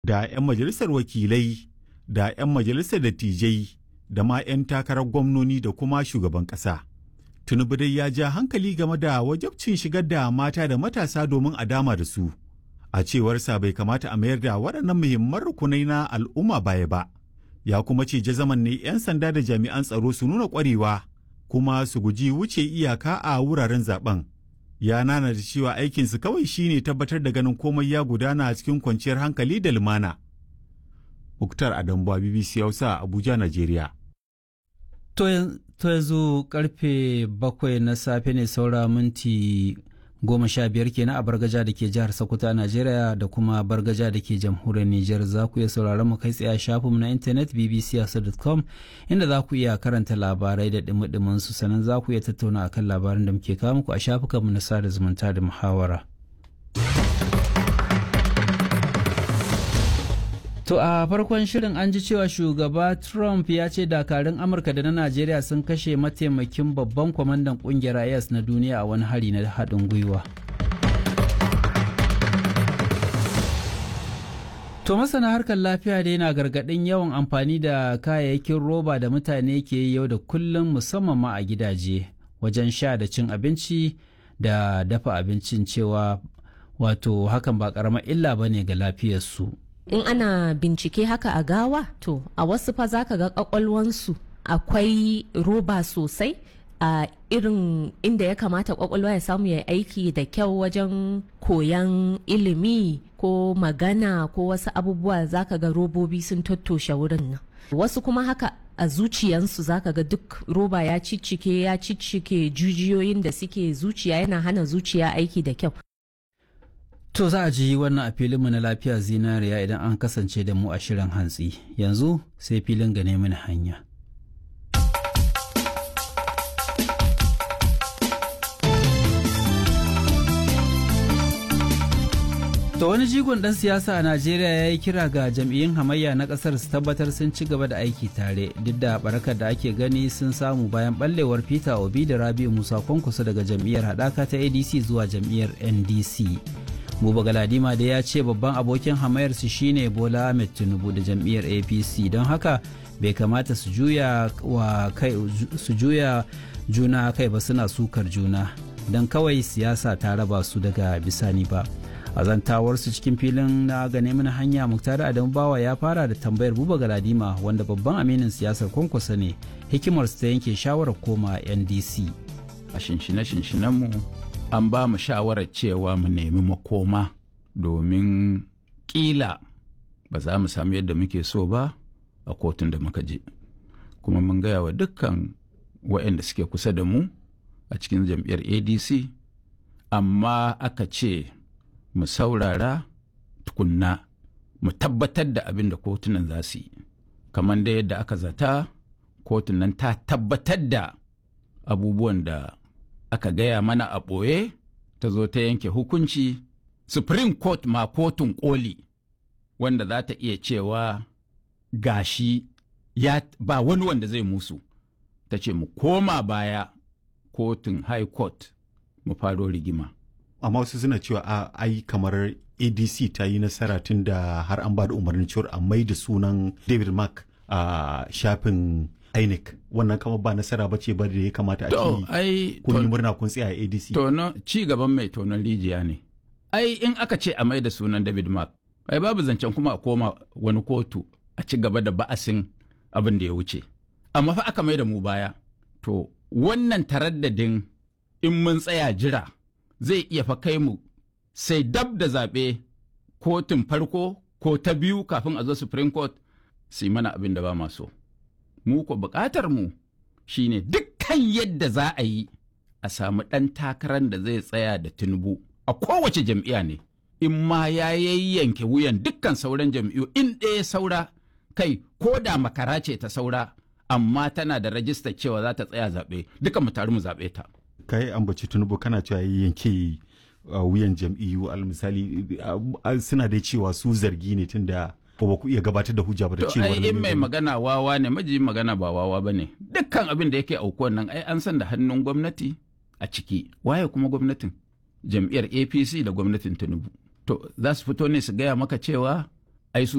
da 'yan majalisar wakilai da 'yan majalisar dattijai da ma 'yan takarar gwamnoni da kuma shugaban ƙasa. Tinubu dai ya ja hankali game da wajabcin shigar da mata da matasa domin a dama da su. A cewarsa bai kamata a mayar da waɗannan muhimman rukunai na al'umma baya ba. Ya kuma ce jazaman ne 'yan sanda da jami'an tsaro su nuna ƙwarewa kuma su guji wuce iyaka a wuraren zaben. Ya nana da cewa aikinsu kawai shine tabbatar da ganin komai ya gudana cikin kwanciyar hankali da lumana. Muktar Adambuwa BBC Hausa Abuja, Najeriya. To yanzu karfe bakwai na safe ne saura minti goma sha biyar kenan a bargaja da ke jihar Sokoto a Najeriya da kuma bargaja da ke jamhuriyar Nijar za ku iya sauraron mu kai tsaye a shafinmu na intanet bbc.com inda za ku iya karanta labarai da dumi su sannan za ku iya tattauna akan labaran da muke kawo muku a shafukanmu na sada zumunta da muhawara. To a farkon shirin an ji cewa shugaba Trump ya ce dakarun Amurka da na Najeriya sun kashe mataimakin babban kwamandan kungiyar IS na duniya a wani hari na haɗin gwiwa. To masana harkar lafiya dai na gargaɗin yawan amfani da kayayyakin roba da mutane ke yi yau da kullum musamman ma a gidaje wajen sha da cin abinci da dafa abincin cewa wato hakan ba ƙaramar illa ba ne ga lafiyarsu. in ana bincike haka a gawa to a wasu fa zaka ga kwakwalwansu akwai roba sosai a irin inda ya kamata kwakwalwa ya samu ya aiki da kyau wajen koyan ilimi ko magana ko wasu abubuwa zaka ga robobi sun tattoshe wurin nan wasu kuma haka a zuciyansu zaka ga duk roba ya ciccike ya ciccike jujiyoyin da suke zuciya yana hana zuciya aiki da kyau To za a ji wannan a filinmu na lafiya zinariya idan an kasance da mu a shirin hantsi. Yanzu sai filin gane mini hanya. To wani jigon ɗan siyasa a Najeriya ya yi kira ga jam'iyyun hamayya na ƙasar su tabbatar sun ci gaba da aiki tare duk da barakar da ake gani sun samu bayan ɓallewar Peter Obi da Rabi'u Musa Kwankwaso daga jam'iyyar haɗaka ta ADC zuwa jam'iyyar NDC. Buba Galadima da ya ce babban abokin hamayarsu shine Bola Ahmed Tinubu da jam'iyyar APC don haka bai kamata su juya wa kai su juya juna kai ba suna sukar juna don kawai siyasa ta raba su daga bisani ba. a zantawarsu cikin filin na gane mana hanya muktar adamu bawa ya fara da tambayar buba galadima wanda babban aminin siyasar kwankwasa ne hikimar ta yanke shawarar koma ndc a shinshine mu an ba mu shawarar cewa mu nemi makoma domin kila ba za mu samu yadda muke so ba a kotun da muka je kuma mun gaya wa dukkan waɗanda suke kusa da mu a cikin jam'iyyar adc amma aka ce mu saurara tukunna mu tabbatar da abin da kotunan za su yi kamar da yadda aka zata kotun nan ta tabbatar da abubuwan da aka gaya mana a ɓoye ta zo ta yanke hukunci supreme court ma kotun koli wanda za ta iya cewa gashi ya ba wani wanda zai musu ta ce mu koma baya kotun high court mu faro rigima amma wasu suna cewa a ai kamar adc ta yi nasara tun da har an ba da umarnin cewar a mai da sunan david mark a shafin inec wannan kama ba nasara ba ce ba da ya kamata a ce kun yi murna kun tsaya a adc tono ci gaban mai tonon rijiya ne ai in aka ce a mai da sunan david mark ai babu zancen kuma a koma wani kotu a ci gaba da ba'asin abin da ya wuce amma fa aka mai da mu baya to wannan taraddadin in mun tsaya jira zai iya fa kai mu sai dab da zaɓe kotun farko ko ta biyu kafin a zo supreme court su yi mana abin da ba so mu ko buƙatar mu shine dukkan yadda za a yi a samu ɗan takarar da zai tsaya da tinubu a kowace jam'iyya ne in ma ya yayyanke wuyan dukkan sauran jam'iyyu in ɗaya saura kai ko da makara ce ta saura amma tana da rajistar cewa za ta tsaya zaɓe duka mu taru mu zaɓe ta. kai ambaci tunubu kana cewa yanke wuyan jam'iyyu al misali suna da cewa su zargi ne tunda ba ku iya gabatar da hujja ba da cewa in mai magana wawa ne maji magana ba wawa ba ne dukkan abin da yake aukuwan nan ai an san da hannun gwamnati a ciki waye kuma gwamnatin jam'iyyar apc da gwamnatin tinubu to za su fito ne su gaya maka cewa